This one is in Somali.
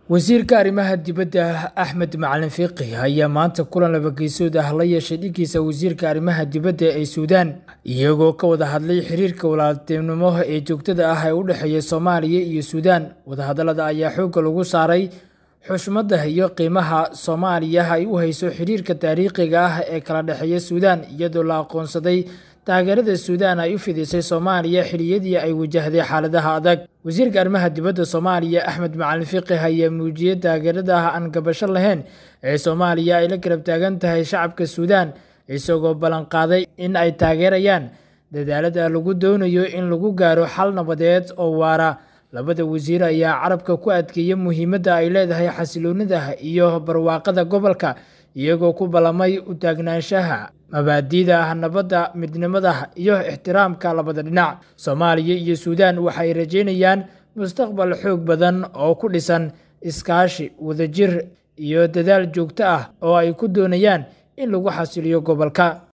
wasiirka arrimaha dibadda axmed macalin fiiqi ayaa maanta kulan labageysood ah la yeeshay dhiggiisa wasiirka arrimaha dibadda ee suudaan iyagoo ka wada hadlay xiriirka walaaltinimo ee joogtada ah ee u dhexeeya soomaaliya iyo suudaan wadahadallada ayaa xoogga lagu saaray xushmadda iyo qiimaha soomaaliya ay u hayso xiriirka taariikhiga ah ee kala dhexeeya suudaan iyadoo la aqoonsaday taageerada suudaan ay u fidisay soomaaliya xiliyadii ay wajahday xaaladaha adag wasiirka arrimaha dibadda soomaaliya axmed macalin fiqih ayaa muujiyey taageerada ah aan gabasho lahayn ee soomaaliya ay la garab taagan tahay shacabka suudaan isagoo ballanqaaday in ay taageerayaan dadaalada lagu doonayo in lagu gaaro xal nabadeed oo waara labada wasiir ayaa carabka ku adkeeya muhiimadda ay leedahay xasiloonida iyo barwaaqada gobolka iyagoo ku ballamay u taagnaanshaha mabaadiida nabadda midnimada iyo ixtiraamka labada dhinac soomaaliya iyo suudaan waxay rajeynayaan mustaqbal xoog badan oo ku dhisan iskaashi wadajir iyo dadaal joogto ah oo ay ku doonayaan in lagu xasiliyo gobolka